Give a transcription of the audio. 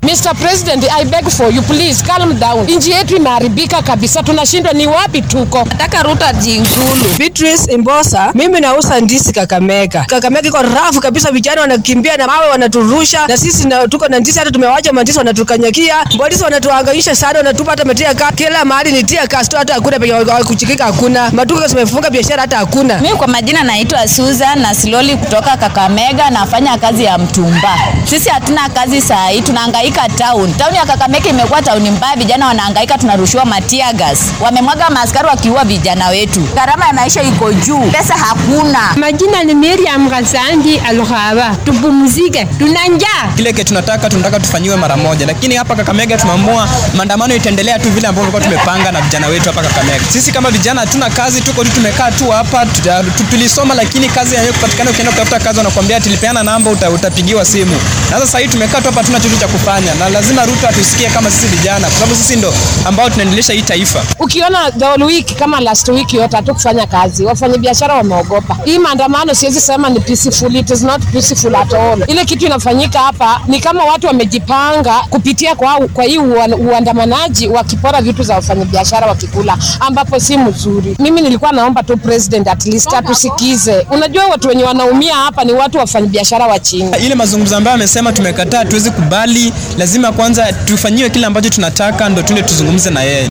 Mr. President, I beg for you please calm down. Nchi yetu imeharibika kabisa, tunashindwa ni wapi tuko. Nataka Ruto ajiuzulu. Beatrice Imbosa, mimi nauza ndizi Kakamega. Kakamega iko rafu kabisa, vijana wanakimbia na mawe wanaturusha, na sisi na, tuko na ndizi, hata tumewacha mandizi wanatukanyakia. Polisi wanatuhangaisha sana, wanatupa hata matia ka kila mahali ni tia kasto, hata hakuna penye kuchikika, hakuna maduka zimefunga, biashara hata hakuna. Mimi kwa majina naitwa Susan na Siloli kutoka Kakamega, nafanya kazi ya mtumba. Sisi hatuna kazi saa hii, tunahangaika town. Town ya Kakamega imekuwa town mbaya, vijana wanahangaika, tunarushiwa matia gas, wamemwaga maaskari wakiua vijana wetu. Gharama ya maisha iko juu, pesa hakuna. Majina ni Miriam Gasandi Alghaba. Tupumzike, tuna njaa. Kile ke tunataka tunataka tufanyiwe mara moja, lakini hapa Kakamega tumeamua maandamano itaendelea tu vile ambavyo tulikuwa tumepanga na vijana wetu hapa Kakamega. Sisi kama vijana hatuna kazi, tuko tu tumekaa tu hapa, tuta- tu- tulisoma lakini kazi yenyewe kupatikana, ukienda kutafuta kazi wanakuambia ati lipeana namba uta, utapigiwa simu. Na sasa hii tumekaa tu hapa, hatuna chochote cha kufanya, na lazima Ruto atusikie kama sisi vijana, kwa sababu sisi ndo ambao tunaendelesha hii taifa. Ukiona the whole week kama last week yote hatukufanya kazi, wafanyabiashara wameogopa. Hii maandamano siwezi sema ni peaceful, it is not peaceful at all. Ile kitu inafanyika hapa ni kama watu wamejipanga kupitia kwa, kwa hii ua- uandamanaji wakipora vitu za wafanyabiashara wakikula, ambapo si mzuri. Mimi nilikuwa naomba tu president at least atusikize. Unajua watu wenye wanaumia hapa ni watu wafanyabiashara wa chini. Ile mazungumzo ambayo amesema tumekataa, tuwezi kubali, lazima kwanza tufanyiwe kile ambacho tunataka, ndo tuende tuzungumze na yeye.